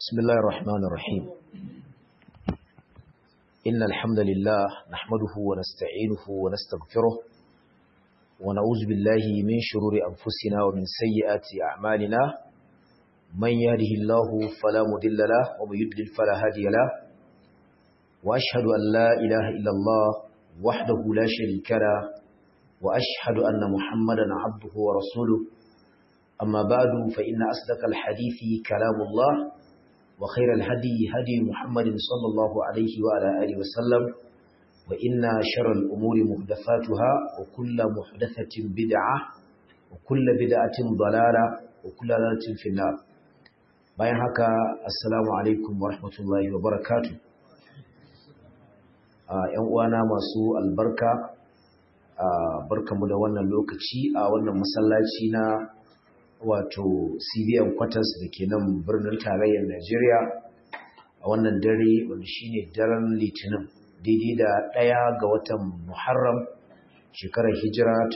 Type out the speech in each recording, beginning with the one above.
بسم الله الرحمن الرحيم إن الحمد لله نحمده ونستعينه ونستغفره ونعوذ بالله من شرور أنفسنا ومن سيئات أعمالنا من يهده الله فلا مضل له ومن يضلل فلا هادي له وأشهد أن لا إله إلا الله وحده لا شريك له وأشهد أن محمدا عبده ورسوله أما بعد فإن أصدق الحديث كلام الله وخير الهدي هدي محمد صلى الله عليه وعلى آله وسلم وإن شر الأمور محدثاتها وكل محدثة بدعة وكل بدعة ضلالة وكل ضلالة في النار bayan haka assalamu alaikum wa rahmatullahi wa barakatuh ‘yan uwana masu albarka barkamu da wannan lokaci a wannan masallaci na wato cbn quarters da ke nan birnin tarayyar najeriya a wannan dare wanda shine daren litinin daidai da ɗaya ga watan muharram shekarar hijira ta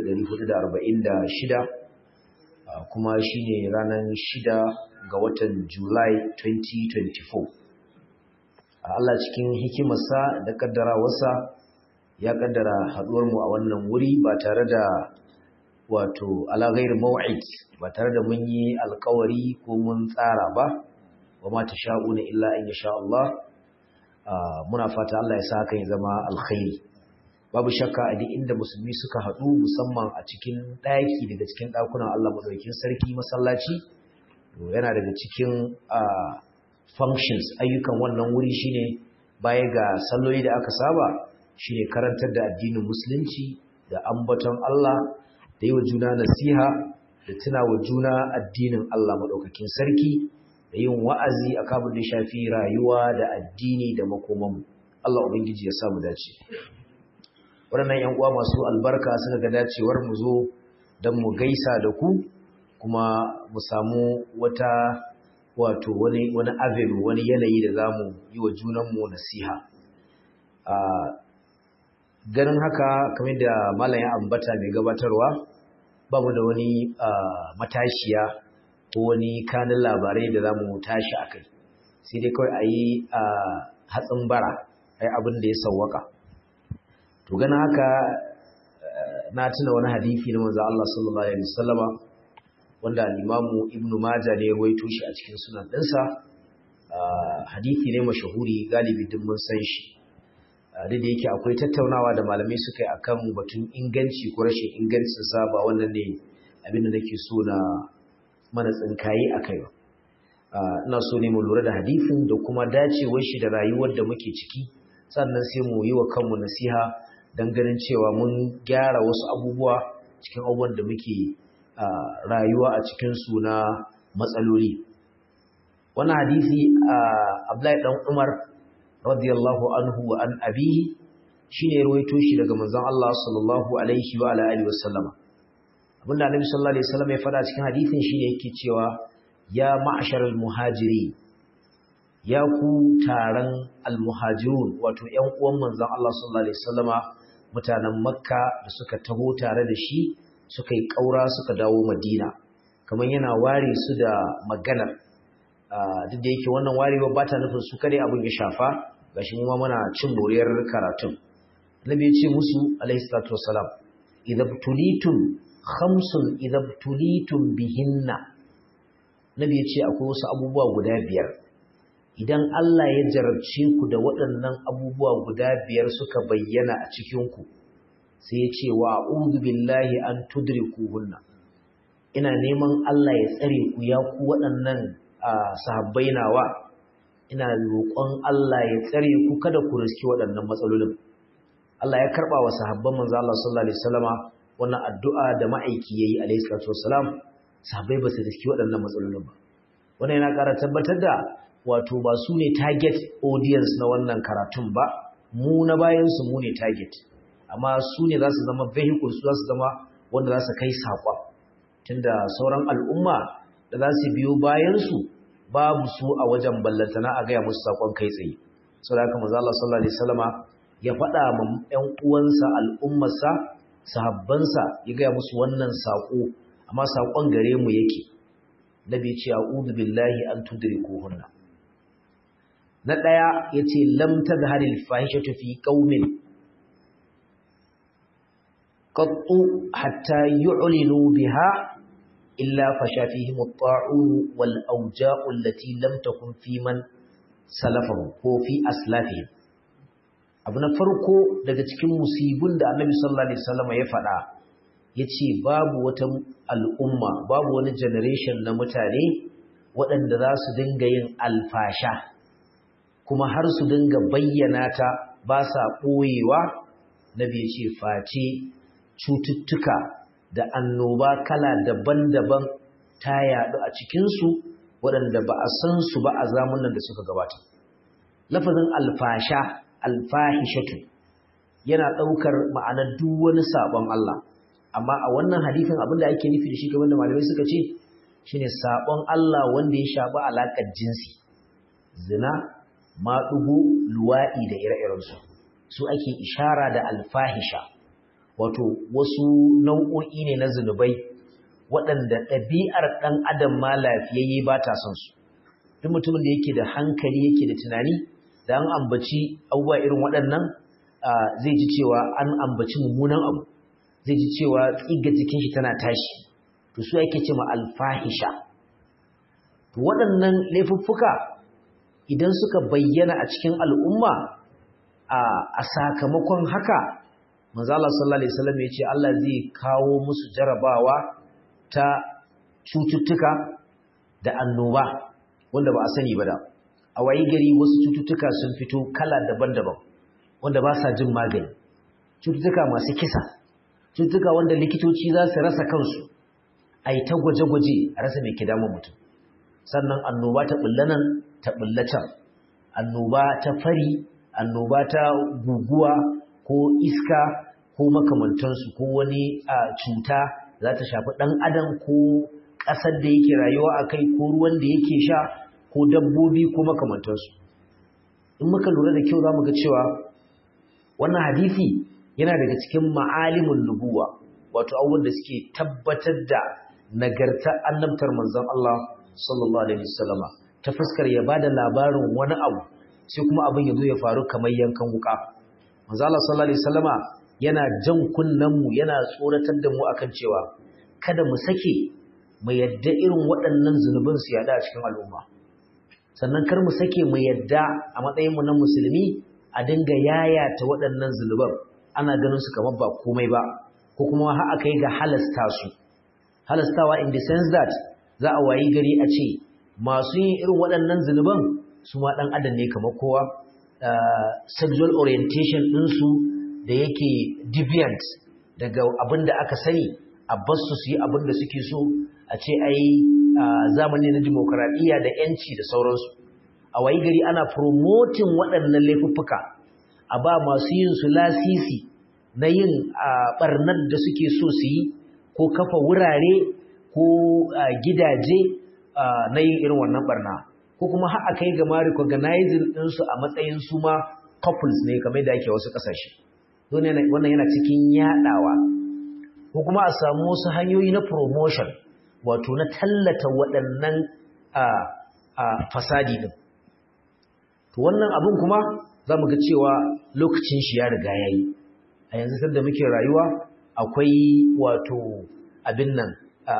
1446 kuma shine ranar shida ga watan july 2024 Allah cikin hikimarsa da kaddarawarsa ya kaddara haɗuwarmu a wannan wuri ba tare da wato ala ghair maw'id ba tare da mun yi alkawari ko mun tsara ba wa ma tasha'una illa in yasha Allah muna fata Allah ya sa hakan ya zama alkhairi babu shakka a duk inda musulmi suka haɗu musamman a cikin ɗaki daga cikin ɗakunan Allah madaukakin sarki masallaci to yana daga cikin functions ayyukan wannan wuri shine baya ga salloli da aka saba shine karantar da addinin musulunci da ambaton Allah da yi wa juna nasiha da tuna wa juna addinin Allah maɗaukakin sarki da yin wa'azi a kabin da shafi rayuwa da addini da makomanmu. Allah Ubangiji ya samu dace. Waɗannan ‘yan uwa masu albarka suka ga dacewar mu zo don mu gaisa da ku kuma mu samu wata wato wani wani avenue wani yanayi da za mu yi wa junanmu nasiha. ganin haka kamar da malam ya ambata mai gabatarwa ba mu da wani matashiya ko wani kanin labarai da za mu tashi a kai sai dai kawai a yi hatsin bara a yi abin da ya sauwaka to ganin haka na tuna wani hadithi na manzo Allah sallallahu alaihi wasallama wanda al-Imamu Ibn Majah ne ya rawaito shi a cikin sunan ɗinsa hadithi ne mashahuri galibi duk mun san shi duk da yake akwai tattaunawa da malamai suka yi akan batun inganci ko rashin ingancin sa ba wannan ne abin da nake so na mana tsinkaye a kai ba ina so ne mu lura da hadisin da kuma dacewar shi da rayuwar da muke ciki sannan sai mu yi wa kanmu nasiha don ganin cewa mun gyara wasu abubuwa cikin abubuwan da muke rayuwa a cikin su na matsaloli wannan hadisi Abdullahi dan Umar radiyallahu anhu wa an abihi shine ruwaito shi daga manzon Allah sallallahu alaihi wa ala alihi wasallama abinda annabi sallallahu alaihi wasallam ya fada cikin hadisin shine yake cewa ya ma'sharal muhajiri ya ku taron almuhajirun wato ƴan uwan manzon Allah sallallahu alaihi wasallama mutanen makka da suka taho tare da shi suka yi kaura suka dawo madina kamar yana ware su da maganar duk da yake wannan warewa ba ta nufin su kare abin ya shafa gashi mu ma muna cin moriyar karatun nabi ya ce musu alaihi salatu wassalam idabtulitum khamsun idabtulitum bihinna nabi ya ce akwai wasu abubuwa guda biyar idan Allah ya jarabce ku da waɗannan abubuwa guda biyar suka bayyana a cikin ku sai ya ce wa a'udhu billahi an tudrikuhunna ina neman Allah ya tsare ku ya ku waɗannan sahabbai nawa ina roƙon Allah ya tsare ku kada ku riski waɗannan matsalolin Allah ya karɓa wa sahabban manzo Allah sallallahu alaihi wasallama wannan addu'a da ma'aiki yayi alaihi salatu wassalam sahabbai ba su riski waɗannan matsalolin ba wannan yana ƙara tabbatar da wato ba su ne target audience na wannan karatun ba mu na bayan su mu ne target amma su ne za su zama vehicle su za su zama wanda za su kai saƙon tunda sauran al'umma da za su biyo bayansu babu su a wajen ballantana a gaya musu sakon kai tsaye sau da haka manzo Allah sallallahu alaihi wasallama ya faɗa ma ƴan uwansa al'ummarsa sahabbansa ya gaya musu wannan sako amma sakon gare mu yake nabi ce a'udhu billahi an tudrikuhunna na daya yace lam tadhharil fahishatu fi qaumin qattu hatta yu'linu biha illa fasha fihim at-ta'un wal awja'u allati lam takun fi man salafahu ko fi aslafihim abu na farko daga cikin musibun da annabi sallallahu alaihi wasallam ya faɗa yace babu wata al'umma babu wani generation na mutane waɗanda za su dinga yin alfasha kuma har su dinga bayyana ta ba sa ɓoyewa nabi yace face cututtuka da annoba kala daban-daban ta yaɗu a cikinsu waɗanda ba a san su ba a zamanin da suka gabata lafazin alfasha alfahishatu yana ɗaukar ma'anar duk wani sabon Allah amma a wannan hadifin abinda ake nufi da shi kamar da malamai suka ce shine sabon Allah wanda ya shafi alaƙar jinsi zina maɗugo luwaɗi da ire-irensu su ake ishara da alfahisha wato wasu nau'o'i ne na zunubai waɗanda ɗabi'ar ɗan adam ma lafiyayye ba ta son su duk mutumin da yake da hankali yake da tunani da an ambaci abubuwa irin waɗannan zai ji cewa an ambaci mummunan abu zai ji cewa tsiga jikin shi tana tashi to su ake ce ma alfahisha to waɗannan laifuffuka idan suka bayyana a cikin al'umma a sakamakon haka manzo Allah sallallahu alaihi wasallam ya ce Allah zai kawo musu jarabawa ta cututtuka da annoba wanda ba a sani ba da a wayi gari wasu cututtuka sun fito kala daban-daban wanda ba sa jin magani cututtuka masu kisa cututtuka wanda likitoci za su rasa kansu a yi ta gwaje-gwaje a rasa mai kidamun mutum sannan annoba ta nan ta can annoba ta fari annoba ta guguwa ko iska ko makamantansu ko wani cuta za ta shafi ɗan adam ko ƙasar da yake rayuwa a kai ko ruwan da yake sha ko dabbobi ko makamantansu in muka lura da kyau za mu ga cewa wannan hadisi yana daga cikin ma'alimin nubuwa wato abubuwan da suke tabbatar da nagarta annabtar manzon Allah sallallahu alaihi wasallama ta fuskar ya bada labarin wani abu sai kuma abin ya zo ya faru kamar yankan wuka manzon Allah sallallahu alaihi wasallama yana jan kunnen mu yana tsoratar da mu akan cewa kada mu sake mu yadda irin waɗannan zunubin su yada a cikin al'umma sannan kar mu sake mu yadda a matsayin mu na musulmi a dinga yayata waɗannan zunuban ana ganin su kamar ba komai ba ko kuma har aka yi ga halasta su halastawa in the sense that za a wayi gari a ce masu yin irin waɗannan zunuban su ma ɗan adam ne kamar kowa sexual orientation ɗinsu da yake deviant daga abin da aka sani a basu su yi abin da suke so a ce ai zamani na dimokuraɗiyya da 'yanci da sauransu a wayi gari ana promoting waɗannan laifuffuka a ba masu yin su lasisi na yin ɓarnar da suke so su yi ko kafa wurare ko gidaje na yin irin wannan ɓarna ko kuma har a kai ga ma recognizing ɗinsu a matsayin su ma couples ne kamar da ake wasu ƙasashe wannan yana cikin yaɗawa ko kuma a samu wasu hanyoyi na promotion wato na tallata waɗannan fasadi ɗin to wannan abin kuma za mu ga cewa lokacin shi ya riga ya yi a yanzu sanda muke rayuwa akwai wato abin nan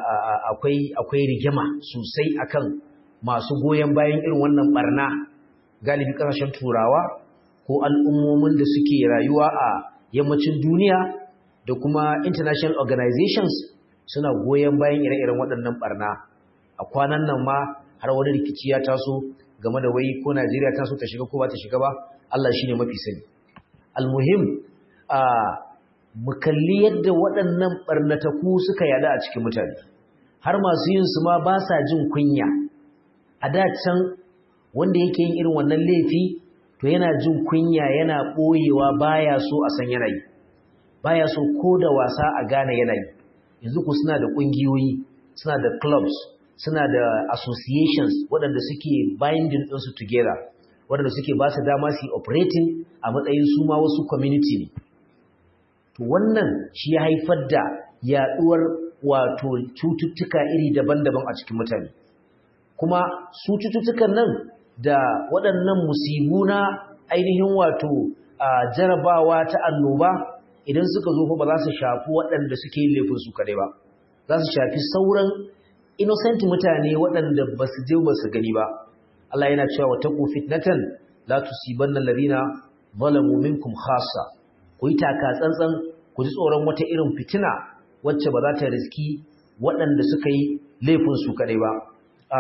akwai rigima sosai akan masu goyon bayan irin wannan barna galibi kasashen turawa ko al'ummomin da suke rayuwa a yammacin duniya da kuma international organizations suna goyon bayan ire-iren waɗannan barna a kwanan nan ma har wani rikici ya taso game da wai ko Najeriya ta so ta shiga ko ba ta shiga ba Allah shine mafi sani almuhim a mu kalli yadda waɗannan barnataku suka yada a cikin mutane har masu yin su ma ba sa jin kunya a da can wanda yake yin irin wannan laifi to yana jin kunya yana ɓoyewa baya so a san yanayi baya so ko da wasa a gane yanayi yanzu ku suna da ƙungiyoyi suna da clubs suna da associations waɗanda suke binding ɗinsu together waɗanda suke ba su dama su yi operating a matsayin su ma wasu community ne to wannan shi ya haifar da yaɗuwar wato cututtuka iri daban-daban a cikin mutane kuma su cututtukan nan da waɗannan musibu na ainihin wato jarabawa ta annoba idan suka zo ba za su shafi waɗanda suke yin laifin su kadai ba za su shafi sauran innocent mutane waɗanda ba su je ba su gani ba Allah yana cewa wataku fitnatan la tusibanna alladhina zalamu minkum khassa ku yi taka tsantsan ku ji tsoron wata irin fitina wacce ba za ta riski waɗanda suka yi laifin su kadai ba a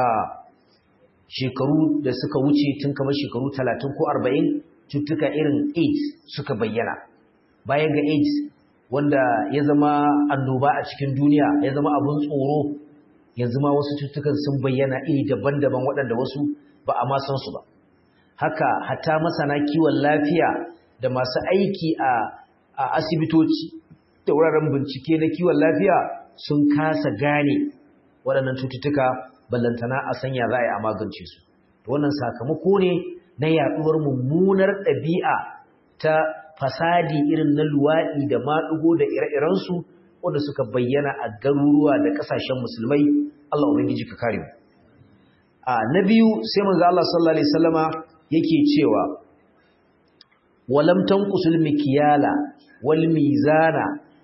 shekaru da suka wuce tun kamar shekaru 30 ko 40 cututtuka irin AIDS suka bayyana bayan ga AIDS wanda ya zama annoba a cikin duniya ya zama abun tsoro yanzu ma wasu cututtukan sun bayyana iri daban-daban waɗanda wasu ba a ma san su ba haka hatta masana kiwon lafiya da masu aiki a, a asibitoci da wuraren bincike na kiwon lafiya sun kasa gane waɗannan cututtuka ballantana a sanya za a yi a magance su wannan sakamako ne na yaɗuwar mummunar ɗabi'a ta fasadi irin na luwaɗi da maɗugo da ire-irensu wanda suka bayyana a garuruwa da ƙasashen musulmai Allah ubangiji ka kare mu a na biyu sai manzo Allah sallallahu alaihi wasallama yake cewa walam tanqusul mikyala wal mizana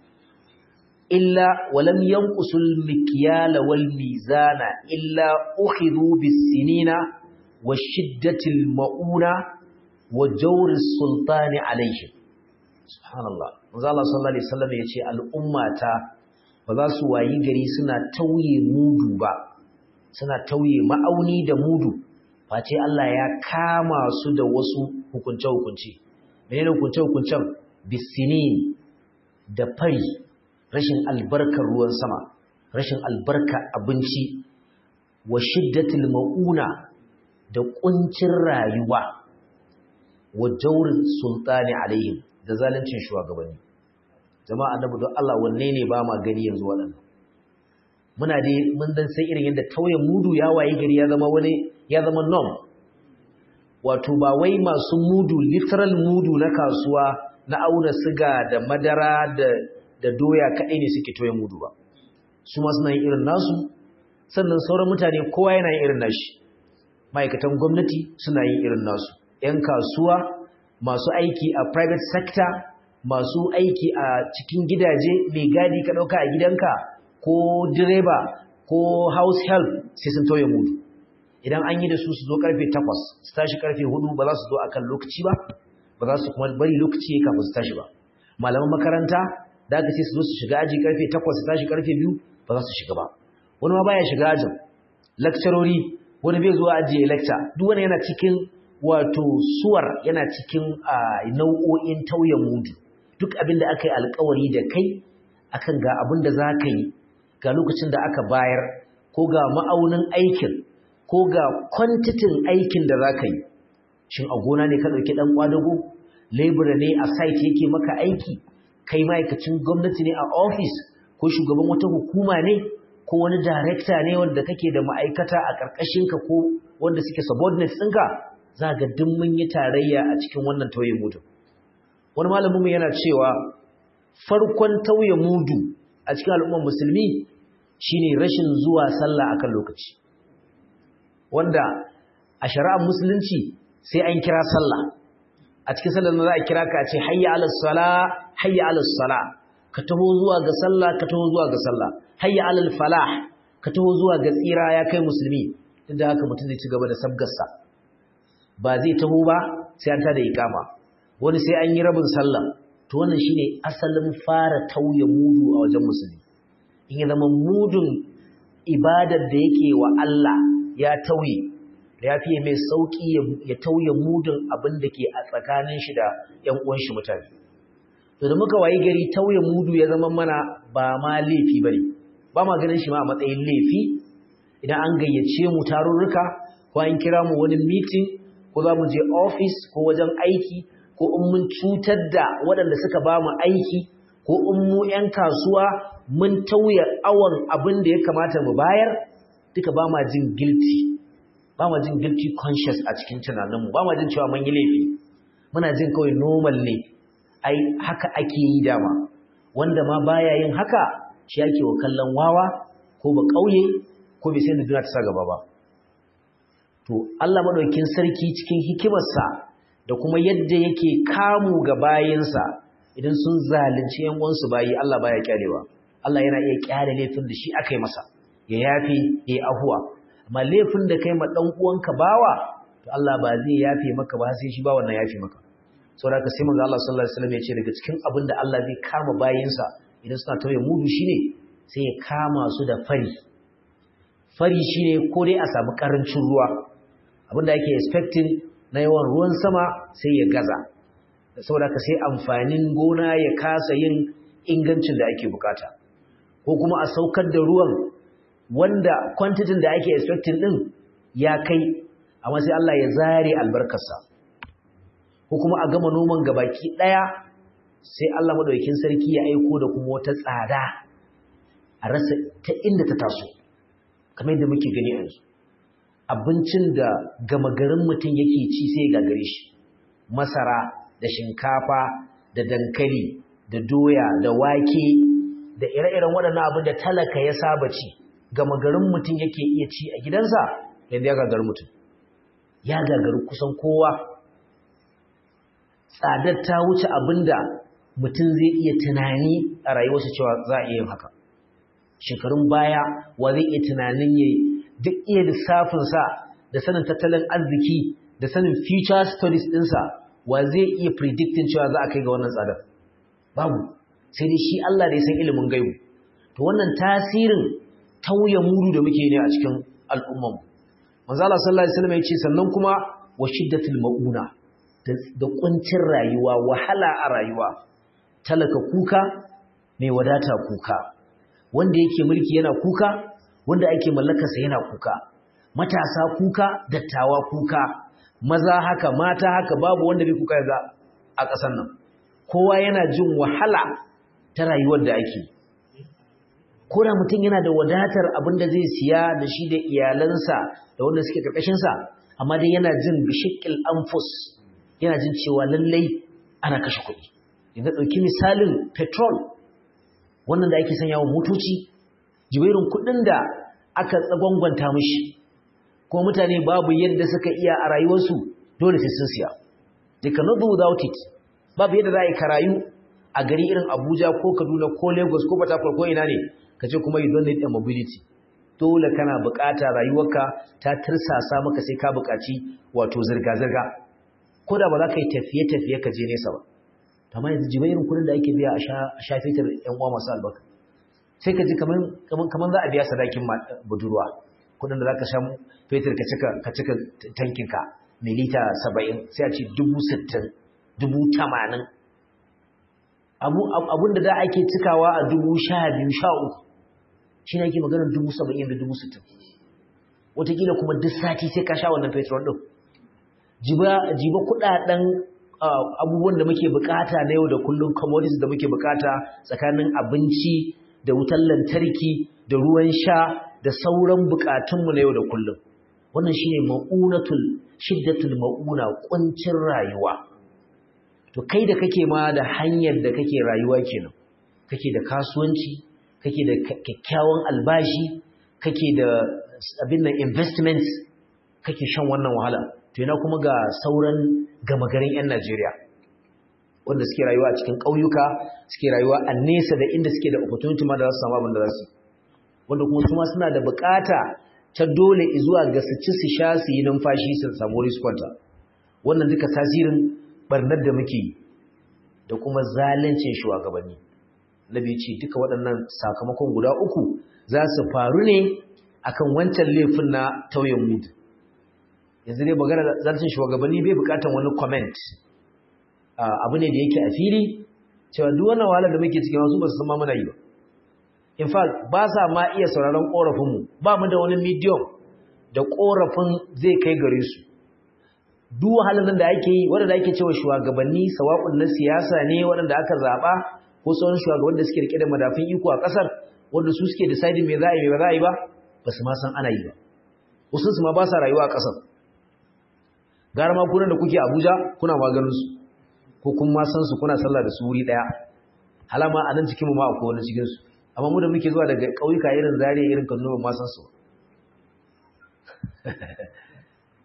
illa walam yanqusul mikyala wal mizana illa ukhidhu bis sinina washiddatil mauna wa jawris sultani alaihim subhanallah manzo Allah sallallahu alaihi wasallam yace al'ummata ba za su wayi gari suna tauye mudu ba suna tauye ma'auni da mudu face Allah ya kama su da wasu hukunce hukunci menene hukunce hukuncen bisinin da fari rashin albarkar ruwan sama rashin albarka abinci wa shiddatil mauna da kuncin rayuwa wa jawrin sultani alaihim da zaluncin shugabanni jama'a annabi don Allah wanne ne ba ma gani yanzu waɗannan muna dai mun dan sai irin yadda tauye mudu ya waye gari ya zama wani ya zama norm wato ba wai masu mudu literal mudu na kasuwa na auna siga da madara da da doya kaɗai ne suke tauye mudu ba su ma suna yin irin nasu sannan sauran mutane kowa yana yin irin nashi ma'aikatan gwamnati suna yin irin nasu 'yan kasuwa masu aiki a private sector masu aiki a cikin gidaje mai gadi ka ɗauka a gidanka ko direba ko house help sai sun tauye mudu idan an yi da su su zo karfe 8 su tashi karfe 4 ba za su zo akan lokaci ba ba za su kuma bari lokaci ya kafin su tashi ba malaman makaranta da aka ce su zo su shiga aji karfe 8 su tashi karfe 2 ba za su shiga ba wani ma baya shiga ajin lecturori wani bai zuwa ajiye lecture duk wani yana cikin wato suwar yana cikin nau'o'in tauye mudu duk abin da aka yi alkawari da kai akan ga abin da za ka yi ga lokacin da aka bayar ko ga ma'aunin aikin ko ga kwantitin aikin da za ka yi shin a gona ne ka ɗauki ɗan ƙwadago lebura ne a site yake maka aiki kai ma'aikacin gwamnati ne a ofis ko shugaban wata hukuma ne ko wani darekta ne wanda kake da ma'aikata a ƙarƙashinka ko wanda suke subordinates ɗinka za ga duk mun yi tarayya a cikin wannan tauye mudu wani malaminmu yana cewa farkon tauye mudu a cikin al'ummar musulmi shine rashin zuwa sallah akan lokaci wanda a shari'ar musulunci sai an kira sallah a cikin sallar za a kira ka ce hayya ala sala hayya ala sala ka taho zuwa ga sallah ka taho zuwa ga sallah hayya ala falah ka taho zuwa ga tsira ya kai musulmi duk da haka mutum zai ci gaba da sabgarsa ba zai taho ba sai an tada ikama wani sai an yi rabin sallah to wannan shine asalin fara tauye mudu a wajen musulmi in ya zama mudun ibadar da yake wa Allah ya tauye da ya fiye mai sauki ya tauye mudun abin da ke a tsakanin shi da ƴan uwan shi mutane to da muka wayi gari tauye mudu ya zama mana ba ma laifi bane ba ma ganin shi ma a matsayin laifi idan an gayyace mu tarurruka ko an kira mu wani meeting ko za mu je office ko wajen aiki ko in mun cutar da waɗanda suka ba mu aiki ko in mu 'yan kasuwa mun tauye awon abin da ya kamata mu bayar duka ba ma jin guilty ba ma jin guilty conscious a cikin tunaninmu ba ma jin cewa mun yi laifi muna jin kawai normal ne ai haka ake yi dama wanda ma baya yin haka shi ake wa kallon wawa ko ba ƙauye ko bai sai da duniya ta sa gaba ba to Allah madaukakin sarki cikin hikimarsa da kuma yadda yake kamu ga bayinsa idan sun zalunci yan uwansu bayi Allah baya kyalewa Allah yana iya kyale laifin da shi aka yi masa ya yafi ya ahuwa amma laifin da kai ma dan uwanka bawa to Allah ba zai yafe maka ba sai shi ba wannan yafe maka saboda haka sai manzo Allah sallallahu alaihi wasallam ya ce daga cikin abin da Allah zai kama bayinsa idan suna tauye mudu shine sai ya kama su da fari fari shine ko dai a samu karancin ruwa abinda ake expecting na yawan ruwan sama sai ya gaza saboda ka sai amfanin gona ya kasa yin ingancin da ake bukata ko kuma a saukar da ruwan wanda quantity da ake expecting din ya kai amma sai Allah ya zare albarkarsa ko kuma a gama noman gabaki daya sai Allah madaukakin sarki ya aiko da kuma wata tsada a rasa ta inda ta taso kamar yadda muke gani yanzu abincin da gama garin mutum yake ci sai ga gare shi masara da shinkafa da dankali da doya da wake da ire-iren waɗannan abin da talaka ya saba ci gama garin mutum yake iya ci a gidansa yanzu ya gagaru mutum ya gagaru kusan kowa tsadar ta wuce abin da mutum zai iya tunani a rayuwarsa cewa za a iya yin haka shekarun baya wa zai iya tunanin ya duk iya lissafinsa da sanin tattalin arziki da sanin future studies ɗinsa wa zai iya predicting cewa za a kai ga wannan tsadar babu sai dai shi Allah da ya san ilimin gaibu to wannan tasirin tauye mudu da muke ne a cikin al'umman manzo Allah sallallahu alaihi wasallam ya ce sannan kuma wa shiddatul mauna da kuncin rayuwa wahala a rayuwa talaka kuka mai wadata kuka wanda yake mulki yana kuka wanda ake mallakarsa yana kuka matasa kuka dattawa kuka maza haka mata haka babu wanda bai kuka yanzu a ƙasar nan kowa yana jin wahala ta rayuwar da ake ko da mutum yana da wadatar abin da zai siya da shi da iyalansa da wanda suke ƙarƙashinsa amma dai yana jin bishikil anfus yana jin cewa lallai ana kashe kuɗi yanzu ɗauki misalin petrol wannan da ake sanya wa motoci jibairin kuɗin da aka tsagwangwanta mishi kuma mutane babu yadda suka iya a rayuwarsu dole sai sun siya they cannot do without it babu yadda za a yi karayu a gari irin abuja ko kaduna ko lagos ko port ko ina ne ka ce kuma you don't need a mobility dole kana bukata rayuwarka ta tirsasa maka sai ka bukaci wato zirga-zirga ko da ba za ka yi tafiye-tafiye ka je nesa ba amma yanzu jibairin kudin da ake biya a sha fetur yan uwa masu albarka sai ka ji kamar za a biya sadakin budurwa kudin da za ka sha fetur ka cika tankinka mai lita saba'in sai a ce dubu sittin dubu tamanin abun da da ake cikawa a dubu sha biyu sha uku shi ne ake maganar dubu saba'in da dubu sittin watakila kuma duk sati sai ka sha wannan fetur ɗin jiba kudaden abubuwan da muke bukata na yau da kullum commodities da muke bukata tsakanin abinci da wutar lantarki da ruwan sha da sauran bukatunmu na yau da kullum wannan shine ma'unatul shiddatul ma'una kuncin rayuwa to kai da kake ma da hanyar da kake rayuwa kenan kake da kasuwanci kake da kyakkyawan albashi kake da abin nan investments kake shan wannan wahala to yana kuma ga sauran gama garin 'yan Najeriya wanda suke rayuwa a cikin ƙauyuka suke rayuwa a nesa da inda suke da opportunity ma da za su samu abin da za su wanda kuma su ma suna da bukata ta dole zuwa ga su ci su sha su yi numfashi su samu riskwanta wannan duka tasirin barnar da muke yi da kuma zalincin shugabanni nabi ce duka waɗannan sakamakon guda uku za su faru ne akan wancan laifin na tauyen mudu yanzu dai magana zartin shugabanni bai bukatan wani comment abu ne da yake a fili cewa duk wannan wahalar da muke cikin wasu ba su san ma muna yi ba in fact ba sa ma iya sauraron korafinmu ba mu da wani medium da korafin zai kai gare su duk wahalar nan da ake yi waɗanda ake cewa shugabanni sawa'un na siyasa ne waɗanda aka zaɓa ko sauran shugaban da suke rike da madafin iko a ƙasar wanda su suke deciding me za a yi me ba za a yi ba ba su ma san ana yi ba wasu su ma ba sa rayuwa a ƙasar gara ma kunan da kuke Abuja kuna maganin su ko kun ma san su kuna sallah da su wuri daya halama a nan cikin mu ma akwai wani cikin su amma mu da muke zuwa daga kauyuka irin Zaria irin Kaduna ba ma san su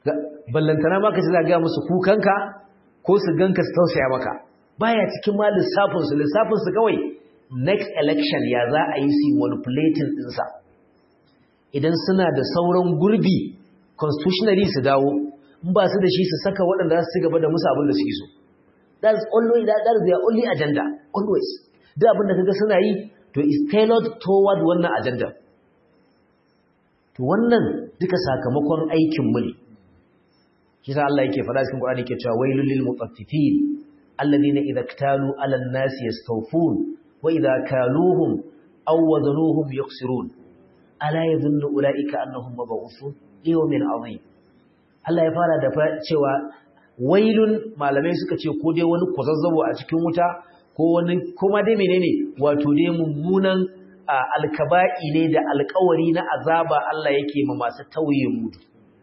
ballantana ma ka ce za ga musu kukanka ko su ganka su tausaya maka baya cikin ma lissafin su lissafin su kawai next election ya za a yi su manipulating ɗinsa idan suna da sauran gurbi constitutionally su dawo in ba su da shi su saka waɗanda za su ci gaba da musu abin da suke so that's always that, that is their only agenda always duk abin da kaga suna yi to is tailored toward wannan agenda to wannan duka sakamakon aikin mu ne shi sa Allah yake faɗa cikin Qur'ani yake cewa wailul lil mutaffifin alladhina idza iktalu 'ala an-nasi yastawfun wa idza kaluhum aw wazanuhum yukhsirun ala yadhunnu ulaika annahum mab'uthun yawmin 'azim Allah ya fara da cewa wailun malamai suka ce ko dai wani kwazazzabo a cikin wuta ko wani kuma dai menene wato dai mummunan alkaba'i ne da alkawari na azaba Allah yake ma masu tauye mudu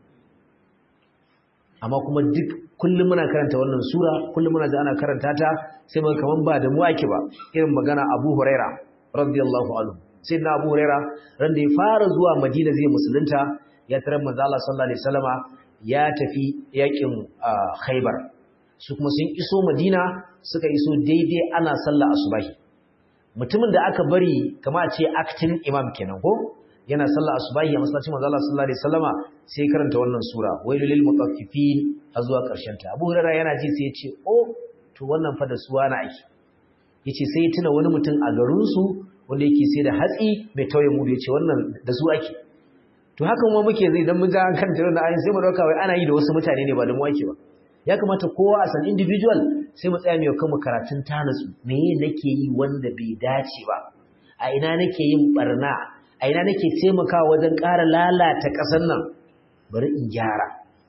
amma kuma duk kullum muna karanta wannan sura kullum muna ji ana karanta ta sai muka kaman ba da mu ake ba irin magana Abu Huraira radiyallahu anhu sai na Abu Huraira ran da ya fara zuwa Madina zai musulunta ya tarar manzo Allah sallallahu alaihi wasallama ya tafi yakin Khaibar su kuma sun iso Madina suka iso daidai ana sallah asubahi mutumin da aka bari kama a ce acting imam kenan ko yana sallah asubahi a masallacin manzo Allah sallallahu alaihi wasallama sai karanta wannan sura wailul lil mutaffifin har zuwa karshen ta Abu Hurairah yana ji sai ya ce oh to wannan fa da suwa na aiki yace sai ya tuna wani mutum a garin su wanda yake sai da hatsi mai tauye mu yace wannan da su ake to hakan ma muke zai dan mun ja kan tare da ayin sai mu dauka wai ana yi da wasu mutane ne ba da mu ake ba ya kamata kowa a san individual sai mu tsaya mai kanmu karatun tanatsu me nake yi wanda bai dace ba a ina nake yin barna a ina nake taimakawa wajen ƙara lalata ƙasar nan bari in gyara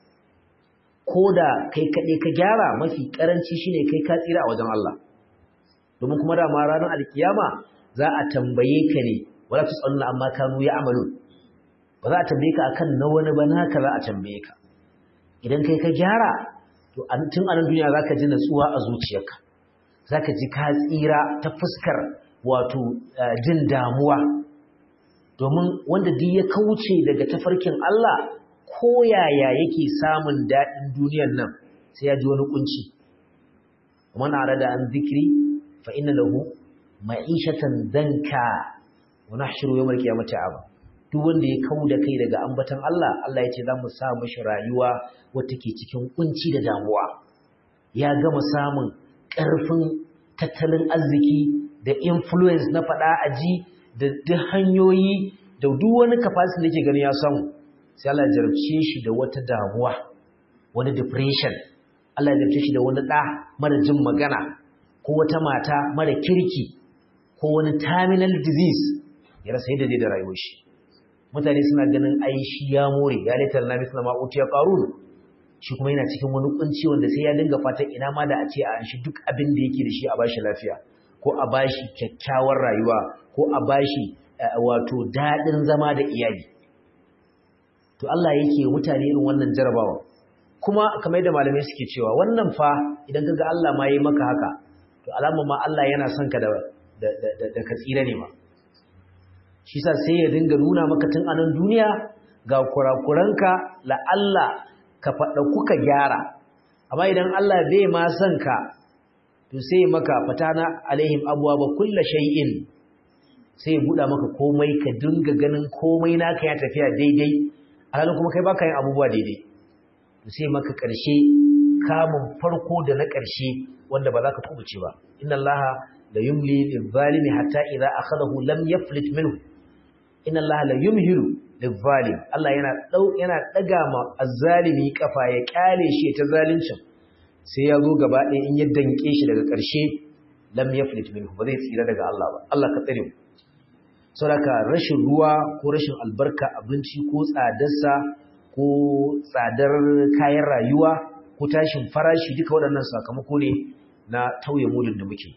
ko da kai kaɗai ka gyara mafi ƙaranci shine kai ka tsira a wajen Allah domin kuma da ma ranar alkiyama za a tambaye ka ne wala tusaluna amma kanu ya amalu ba za a tambaye ka akan na wani ba naka za a tambaye ka idan kai ka gyara to tun a nan duniya zaka ji natsuwa a zuciyarka zaka ji ka tsira ta fuskar wato jin damuwa domin wanda duk ya kauce daga tafarkin Allah ko yaya yake samun daɗin duniyar nan sai ya ji wani kunci man arada an zikri fa inna lahu ma'ishatan danka wa nahshuru yawmal qiyamati aba duk wanda ya kauda kai daga ambatan Allah Allah ya ce za mu sa mishi rayuwa wata ke cikin kunci da damuwa ya gama samun ƙarfin tattalin arziki da influence na faɗa aji da duk hanyoyi da duk wani capacity da yake gani ya samu sai Allah ya jarabce shi da wata damuwa wani depression Allah ya jarabce shi da wani ɗa mara jin magana ko wata mata mara kirki ko wani terminal disease ya rasa yadda zai da rayuwar shi mutane suna ganin ai shi ya more ya litar na misla ma utiya qarun shi kuma yana cikin wani kunci wanda sai ya dinga fatan ina ma da a ce a shi duk abin da yake da shi a bashi lafiya ko a bashi kyakkyawar rayuwa ko a bashi wato dadin zama da iyali to Allah yake mutane irin wannan jarabawa kuma kamar yadda malamai suke cewa wannan fa idan kaga Allah ma yayi maka haka to alama ma Allah yana son ka da da da ka tsira ne ma shi sa sai ya dinga nuna maka tun anan duniya ga kurakuranka la Allah ka faɗa kuka gyara amma idan Allah bai ma son ka to sai maka fatana alaihim abwaaba kulli shay'in sai ya buɗa maka komai ka dinga ganin komai naka ya tafiya daidai alhalin kuma kai baka yin abubuwa daidai to sai maka ƙarshe kamun farko da na ƙarshe wanda ba za ka kubuce ba inna allaha la yumli lil-zalimi hatta idza akhadahu lam yaflit minhu inna allaha la yumhilu lil-zalim Allah yana dau yana daga ma azzalimi kafa ya kyale shi ta zalincin sai ya zo gaba ɗaya in ya danke shi daga ƙarshe lam yaflit minhu ba zai tsira daga Allah ba Allah ka tsare mu saboda rashin ruwa ko rashin albarka abinci ko tsadarsa ko tsadar kayan rayuwa ko tashin farashi duka waɗannan sakamako ne na tauye mulin da muke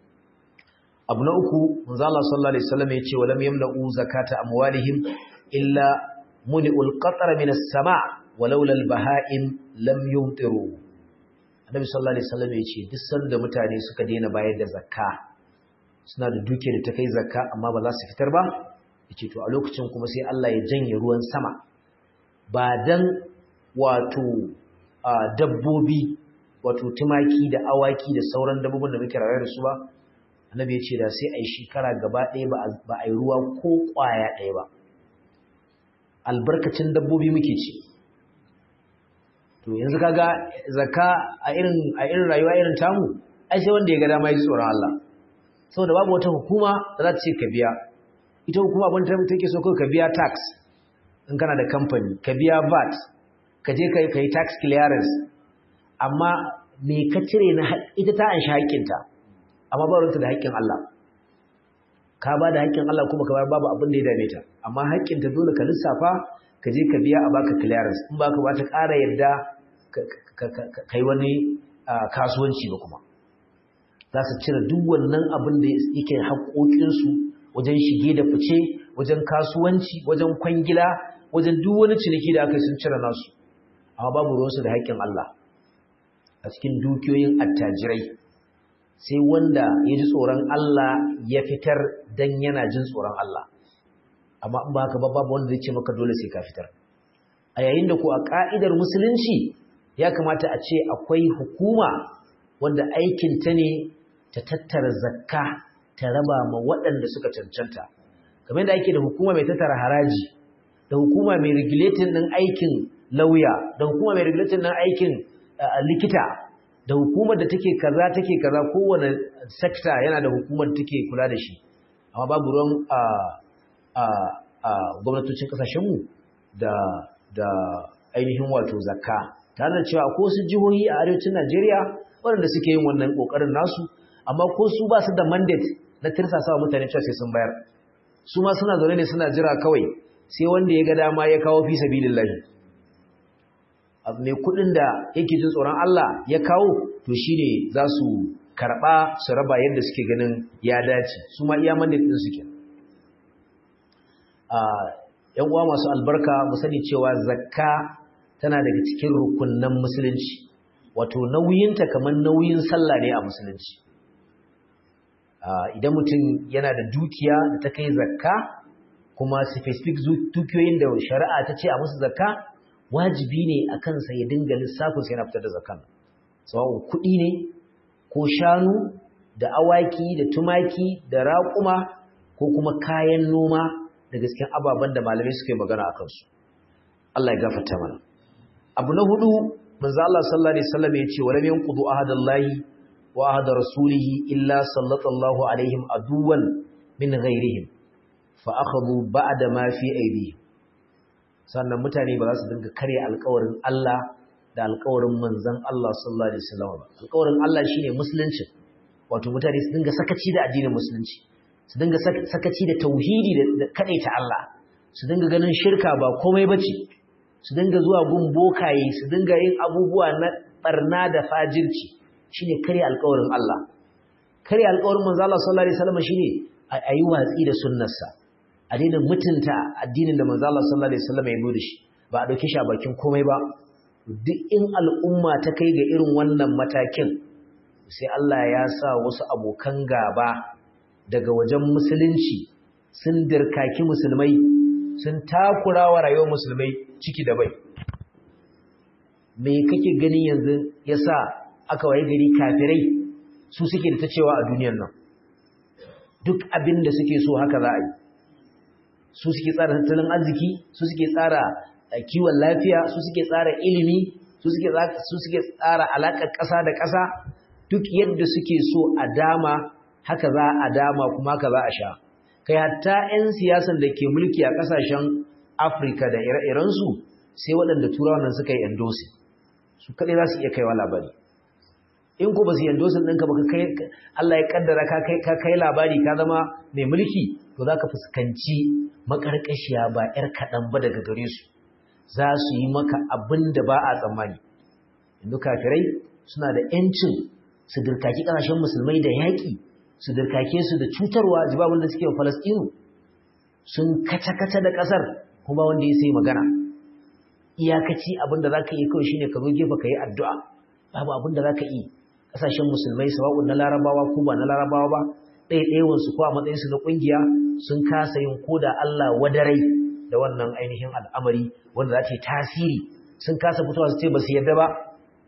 abu na uku manzo Allah sallallahu alaihi wasallam ya ce walam yamna'u zakata amwalihim illa muni'ul qatar min as-sama' walaula al-baha'im lam yumtiru annabi sallallahu alaihi wasallam ya ce duk sanda mutane suka daina bayar da zakka suna da duke da ta kai zakka amma ba za su fitar ba yace to a lokacin kuma sai Allah ya janye ruwan sama ba dan wato dabbobi wato tumaki da awaki da sauran dabbobin da muke rayuwa da su ba annabi ya ce da sai a yi shekara gaba ɗaya ba a yi ruwa ko ƙwaya ɗaya ba albarkacin dabbobi muke ci to yanzu kaga zakka a irin a irin rayuwa irin tamu ai sai wanda ya ga dama ya ji tsoron Allah saboda babu wata hukuma da za ta ce ka biya ita hukuma abin da take so kai ka biya tax in kana da company ka biya VAT ka je kai kai tax clearance amma me ka cire na ita ta an haƙƙinta amma ba ruwanta da haƙƙin Allah ka ba da haƙƙin Allah kuma ka bayar babu abin da ya dame ta amma haƙƙinta dole ka lissafa ka je ka biya a baka clearance in baka ba ta ƙara yadda kai wani kasuwanci ba kuma za su cire duk wannan abin da yake haƙoƙinsu wajen shige da fice wajen kasuwanci wajen kwangila wajen duk wani ciniki da aka yi sun cire nasu amma babu ruwansu da haƙƙin Allah a cikin dukiyoyin attajirai sai wanda ya ji tsoron Allah ya fitar dan yana jin tsoron Allah amma in ba haka ba babu wanda zai ce maka dole sai ka fitar a yayin da ko a ka'idar musulunci ya kamata a ce akwai hukuma wanda aikin ta ne ta tattara zakka ta raba ma waɗanda suka cancanta kamar yadda ake da hukuma mai tattara haraji da hukuma mai regulating ɗin aikin lauya da hukuma mai regulating ɗin aikin likita da hukumar da take kaza take kaza kowane sekta yana da hukumar da take kula da shi amma babu ruwan a gwamnatocin kasashenmu da da ainihin wato zakka tare da cewa ko su jihohi a arewacin Najeriya waɗanda suke yin wannan kokarin nasu amma ko su ba su da mandate na tirsasawa mutane cewa sai sun bayar su ma suna zaune ne suna jira kawai sai wanda ya ga dama ya kawo fi sabilillahi mai kudin da yake jin tsoron Allah ya kawo to shine za su karba su raba yadda suke ganin ya dace su ma iya mandate din suke yan uwa masu albarka mu sani cewa zakka tana daga cikin rukunnan musulunci wato nauyinta kamar nauyin sallah ne a musulunci idan mutum yana da dukiya da ta kai zakka kuma specific dukiyoyin da shari'a ta ce a musu zakka wajibi ne a kansa ya dinga lissafin sai yana fitar da zakkan sawa'un kuɗi ne ko shanu da awaki da tumaki da raƙuma ko kuma kayan noma da gasken ababen da malamai suka yi magana a kansu Allah ya gafarta mana abu na hudu manzo Allah sallallahu alaihi wasallam ya ce wa lam yanqudu ahadallahi wa ahad rasulihi illa sallallahu alaihim aduwan min ghairihim fa akhadhu ba'da ma fi aydihim sannan mutane ba za su dinga karya alƙawarin Allah da alƙawarin manzon Allah sallallahu alaihi wasallam ba alƙawarin Allah shine musulunci wato mutane su dinga sakaci da addinin musulunci su dinga sakaci da tauhidi da kadaita Allah su dinga ganin shirka ba komai bace su dinga zuwa gun bokaye su dinga yin abubuwa na barna da fajirci shine karya alƙawarin Allah karya alƙawarin manzo Allah sallallahu alaihi wasallam shine ayi watsi da sunnarsa a daina mutunta addinin da manzo Allah sallallahu alaihi wasallam ya nuna shi ba a dauke shi a bakin komai ba duk in al'umma ta kai ga irin wannan matakin sai Allah ya sa wasu abokan gaba daga wajen musulunci sun dirkaki musulmai sun takura wa rayuwar musulmai ciki da bai me kake gani yanzu yasa aka waye gari kafirai su suke da ta cewa a duniyar nan duk abin da suke so haka za a yi su suke tsara tattalin arziki su suke tsara kiwon lafiya su suke tsara ilimi su suke su suke tsara alaƙar ƙasa da ƙasa duk yadda suke so a dama haka za a dama kuma haka za a sha kai hatta 'yan siyasan da ke mulki a ƙasashen afirka da ire-irensu sai waɗanda turawan nan suka yi endosin su kaɗai za su iya kaiwa labari in ko ba su yi endosin ɗinka ba Allah ya ƙaddara ka kai labari ka zama mai mulki to za ka fuskanci maƙarƙashiya ba 'yar kaɗan ba daga gare su za su yi maka abin da ba a tsammani yanzu kafirai suna da 'yancin su dirkaki ƙasashen musulmai da yaƙi su dirkake su da cutarwa jibabin da suke wa falastinu sun kaca-kaca da ƙasar kuma wanda ya sai magana iyakaci abin da za ka yi kawai shine ka zo gefe ka yi addu'a babu abin da za ka yi ƙasashen musulmai sawa'un na larabawa ko ba na larabawa ba ɗaiɗaiwansu ko a matsayinsu na ƙungiya sun kasa yin koda Allah wadarai da wannan ainihin al'amari wanda za ta yi tasiri sun kasa fitowa su ce ba su yarda ba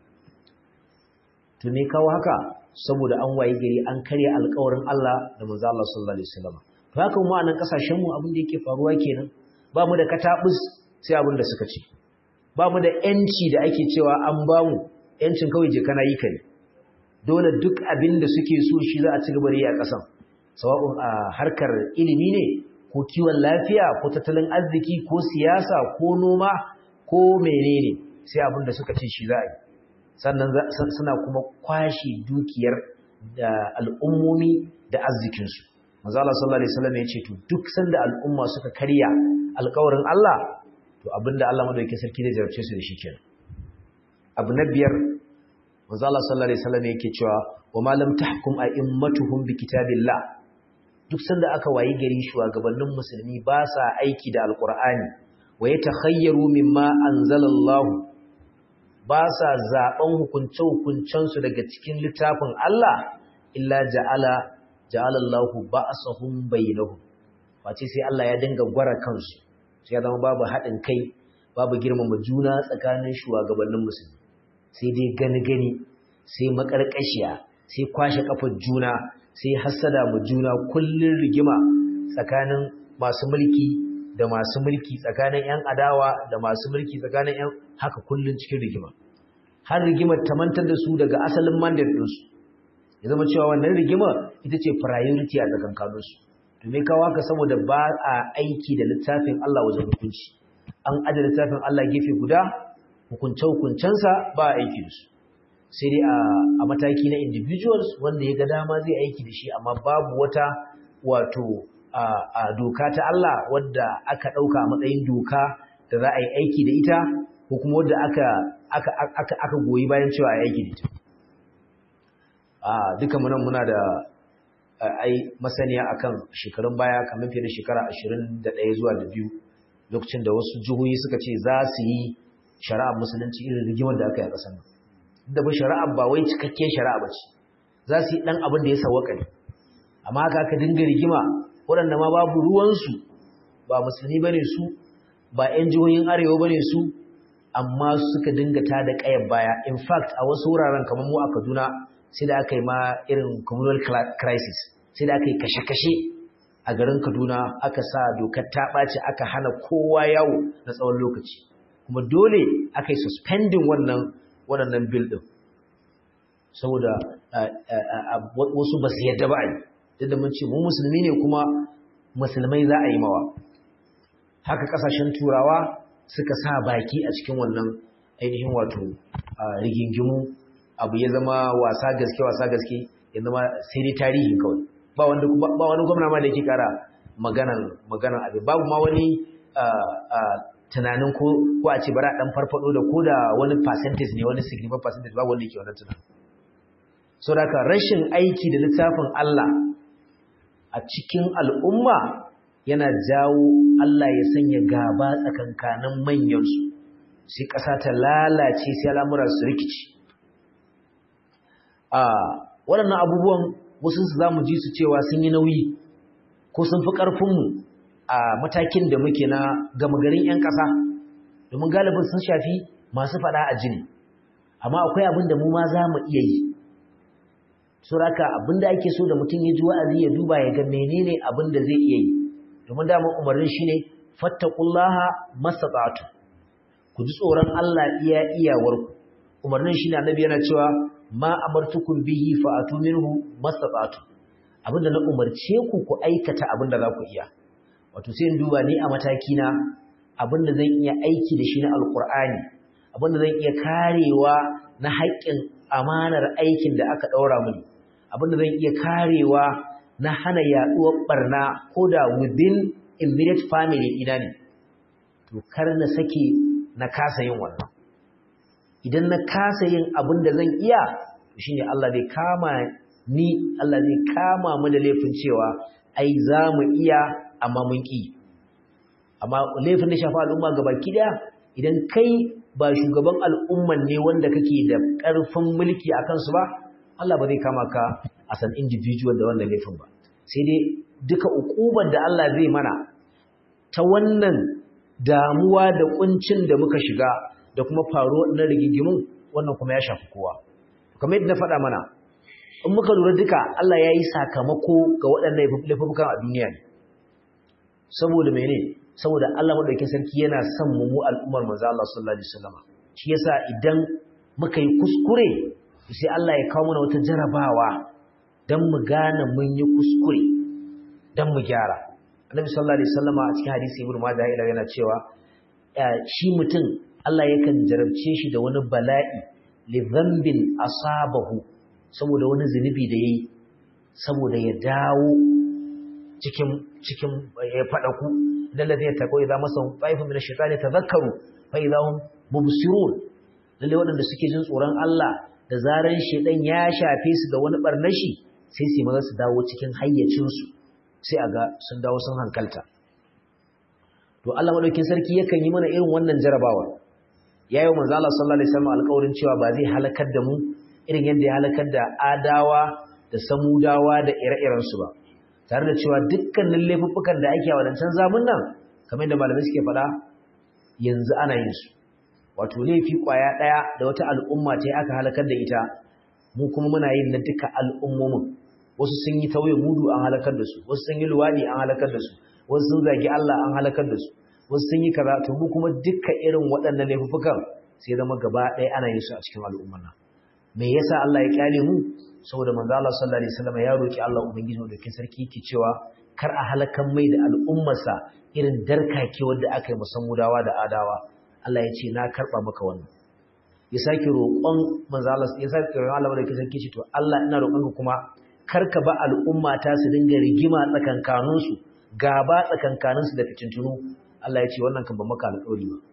to me kawo haka saboda an waye gari an karya alƙawarin Allah da manzo Allah sallallahu alaihi wasallam to haka mu a nan kasashen mu abin da yake faruwa kenan ba mu da katabus sai abin da suka ce ba mu da yanci da ake cewa an ba mu yancin kawai je kana yi ka ne dole duk abin da suke so shi za a ci gaba da yi a ƙasan sawa'un a harkar ilimi ne ko kiwon lafiya ko tattalin arziki ko siyasa ko noma ko menene sai abin da suka ce shi za a yi sannan suna kuma kwashe dukiyar da al'ummomi da arzikinsu manzo Allah sallallahu alaihi wasallam ya ce to duk sanda al'umma suka karya alƙawarin Allah to abinda Allah madaukakin sarki zai jarabce su da shi kenan abu na biyar manzo Allah sallallahu alaihi wasallam yake cewa wa ma lam tahkum a'immatuhum bi kitabillah duk sanda aka wayi gari shugabannin musulmi ba sa aiki da alqur'ani wa yatakhayyaru mimma anzalallahu ba sa zaben hukunce hukuncensu daga cikin littafin Allah illa ja'ala ja'ala Allahu ba'sahum bainahum face sai Allah ya dinga gwara kansu sai ya zama babu haɗin kai babu girmama juna tsakanin shugabannin musulmi sai dai gani-gani sai makarkashiya sai kwashe kafar juna sai hassada mu juna kullun rigima tsakanin masu mulki da masu mulki tsakanin yan adawa da masu mulki tsakanin yan haka kullun cikin rigima har rigimar ta mantar da su daga asalin mandate ɗinsu ya zama cewa wannan rigimar ita ce priority a tsakankaninsu to me kawo haka saboda ba a aiki da littafin Allah wajen hukunci an aje littafin Allah gefe guda hukunce-hukuncensa ba a aiki da su sai dai a mataki na individuals wanda ya ga dama zai aiki da shi amma babu wata wato a doka ta Allah wadda aka ɗauka a matsayin doka da za a yi aiki da ita ko kuma wadda aka goyi bayan cewa a yi aiki da ita duka munan muna da ai masaniya akan shekarun baya kamar fiye da shekara 21 zuwa da biyu lokacin da wasu jihohi suka ce za su yi shari'ar musulunci irin rigimar da aka yi a ƙasar nan da ba shari'ar ba wai cikakken shari'a ba ce za su yi ɗan abin da ya sawaka ne amma haka aka dinga rigima waɗanda ma babu ruwansu ba musulmi ba ne su ba 'yan jihohin arewa ba ne su amma suka dinga ta da ƙayar baya in fact a wasu wuraren kamar mu a kaduna sai da aka yi ma irin communal crisis sai da aka yi kashe-kashe a garin kaduna aka sa dokar ta ɓaci aka hana kowa yawo na tsawon lokaci kuma dole aka yi suspending wannan waɗannan bil ɗin saboda wasu ba su yadda ba a yi duk da mun ce mu musulmi ne kuma musulmai za a yi mawa haka ƙasashen turawa suka sa baki a cikin wannan ainihin wato rigingimu abu ya zama wasa gaske wasa gaske ya zama sai dai tarihi kawai ba wanda ba wani gwamna ma da yake kara maganan maganan abin babu ma wani tunanin ko ko a ce bara dan farfado da ko da wani percentage ne wani significant percentage babu wanda yake wannan tunanin so da rashin aiki da littafin Allah a cikin al'umma yana jawo Allah ya sanya gaba tsakankanin manyansu sai ƙasa ta lalace sai al'amura su rikici a waɗannan abubuwan wasu su za mu ji su cewa sun yi nauyi ko sun fi ƙarfinmu a matakin da muke na gama garin 'yan ƙasa domin galibin sun shafi masu faɗa a jini amma akwai abin da mu ma za mu iya yi suraka abin da ake so da mutum ya ji wa'azi ya duba ya ga menene abin da zai iya yi domin daman umarnin shine fattaqullaha mastata'tu ku ji tsoron Allah iya iyawarku umarnin shine annabi yana cewa ma amartukum bihi fa'atu minhu mastata'tu abinda na umarce ku ku aikata abinda za ku iya wato sai in duba ni a mataki na abinda zan iya aiki da shi na alqur'ani abinda zan iya karewa na haƙƙin amanar aikin da aka daura mini abinda zan iya karewa na hana yaduwar barna ko da within immediate family ina ne to kar na sake na kasa yin wannan idan na kasa yin abin da zan iya to shine Allah zai kama ni Allah zai kama mu da laifin cewa ai za mu iya amma mun ki amma laifin da shafa al'umma gabaki daya idan kai ba shugaban al'umman ne wanda kake da ƙarfin mulki a kansu ba Allah ba zai kama ka as an individual da wannan laifin ba sai dai duka ukubar da Allah zai mana ta wannan damuwa da kuncin da muka shiga da kuma faruwar na rigingimun wannan kuma ya shafi kowa kamar yadda na faɗa mana in muka lura duka Allah ya yi sakamako ga waɗannan laifukan a duniya ne saboda mene saboda Allah madaukakin sarki yana son mu mu al'ummar manzo Allah sallallahu alaihi wasallam shi yasa idan muka yi kuskure sai Allah ya kawo mana wata jarabawa dan mu gane mun yi kuskure dan mu gyara Annabi sallallahu alaihi wasallam a cikin hadisi Ibn Majah yana cewa shi mutum Allah yakan jarabce shi da wani bala'i li dhanbin asabahu saboda wani zunubi da yayi saboda ya dawo cikin cikin ya fada ku dan ladai ta koyi za masa taifu min ash-shaytani tadhakkaru fa idahum mubsirun lalle wadanda suke jin tsoron Allah da zaran shedan ya shafe su da wani barnashi sai su maza su dawo cikin hayyacin su sai aga sun dawo sun hankalta to Allah madaukin sarki yakan yi mana irin wannan jarabawa yayin manzo Allah sallallahu alaihi wasallam alƙawarin cewa ba zai halakar da mu irin yadda ya halakar da adawa da samudawa da ire-iren su ba tare da cewa dukkanin laifuffukan da ake a wadancan zamun nan kamar yadda malamai suke faɗa yanzu ana yin su wato laifi kwaya ɗaya da wata al'umma ta aka halakar da ita mu kuma muna yin na duka al'ummomin wasu sun yi tauye mudu an halakar da su wasu sun yi luwaɗi an halakar da su wasu sun zagi Allah an halakar da su wasu sun yi kaza to mu kuma duka irin waɗannan laifukan sai zama gaba ɗaya ana yin su a cikin al'ummar nan me yasa Allah ya kyale mu saboda manzo Allah sallallahu alaihi wasallam ya roki Allah ubangiji da kin sarki yake cewa kar a halakan mai da al'ummarsa irin darkake wanda aka yi musammudawa da adawa Allah ya ce na karba maka wannan ya sake roƙon manzo Allah ya sake roƙon Allah da kin sarki ce to Allah ina roƙon ka kuma kar ka ba al'umma ta su dinga rigima tsakankanin su gaba tsakankanin su da fitintunu Allah ya ce wannan kan ba maka alƙawari ba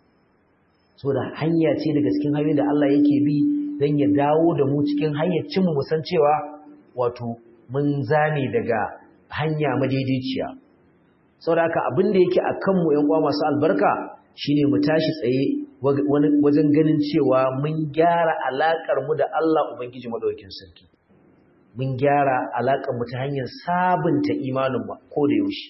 saboda hanya ce daga cikin hanyoyin da Allah yake bi don ya dawo da mu cikin hanyar cinmu musan cewa wato mun zane daga hanya madaidaiciya saboda haka abin da yake a kanmu ‘yan uwa masu albarka shine mu tashi tsaye wajen ganin cewa mun gyara alaƙar mu da Allah Ubangiji Maɗaukin Sarki mun gyara alaƙar mu ta hanyar sabunta imanin mu ko da yaushe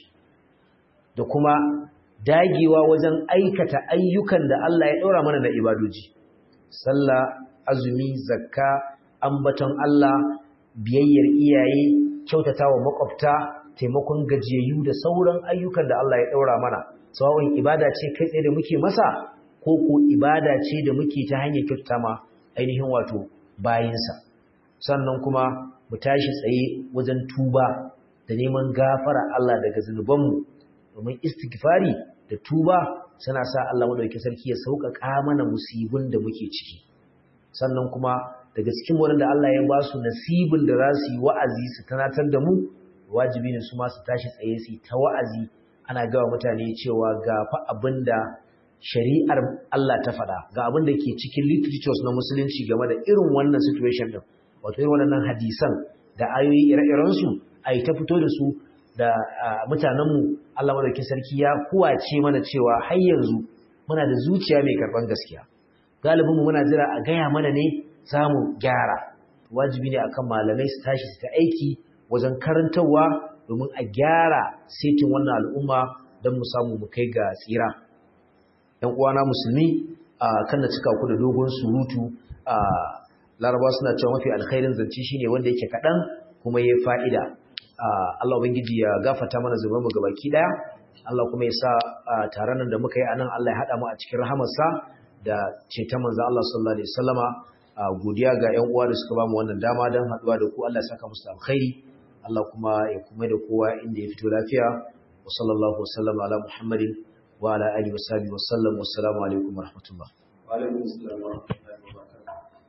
da kuma dagewa wajen aikata ayyukan da Allah ya ɗora mana da ibadoji sallah azumi zakka ambaton Allah biyayyar iyaye kyautatawa makwabta taimakon gajiyayyu da sauran ayyukan da Allah ya daura mana sawa'un ibada ce kai tsaye da muke masa ko ko ibada ce da muke ta hanyar kyautata ma ainihin wato bayinsa sannan kuma mu tashi tsaye wajen tuba da neman gafara Allah daga zunubanmu domin istighfari da tuba suna sa Allah madaukakin sarki ya sauƙaƙa mana musibin da muke ciki sannan kuma daga cikin waɗanda Allah ya ba su nasibin da za su yi wa'azi su tanatar da mu wajibi ne su ma su tashi tsaye su ta wa'azi ana gawa mutane cewa ga fa abin da shari'ar Allah ta faɗa ga abin da ke cikin literatures na musulunci game da irin wannan situation din wato irin wannan hadisan da ayoyi ire-iren su a ta fito da su da mutanenmu Allah madaukakin sarki ya kuwace mana cewa har yanzu muna da zuciya mai karɓan gaskiya galibinmu muna jira a gaya mana ne za mu gyara wajibi ne akan malamai su tashi su ta aiki wajen karantarwa domin a gyara setin wannan al'umma don mu samu mu kai ga tsira ‘yan uwana musulmi a kan da cika ku da dogon surutu a laraba suna cewa mafi alkhairin zance shine wanda yake kaɗan kuma ya fa'ida Allah ubangiji ya gafata mana zubar mu gabaki ɗaya Allah kuma ya sa taron nan da muka yi a nan Allah ya haɗa mu a cikin rahamarsa da ceton manzo Allah sallallahu alaihi wasallama godiya ga ƴan uwa da suka bamu wannan dama dan haduwa da ku Allah ya saka musu alkhairi Allah kuma ya kuma da kowa inda ya fito lafiya wa sallallahu wasallama ala muhammadin wa ala alihi wa sahbihi wa sallam wassalamu alaikum wa rahmatullah wa alaikum assalam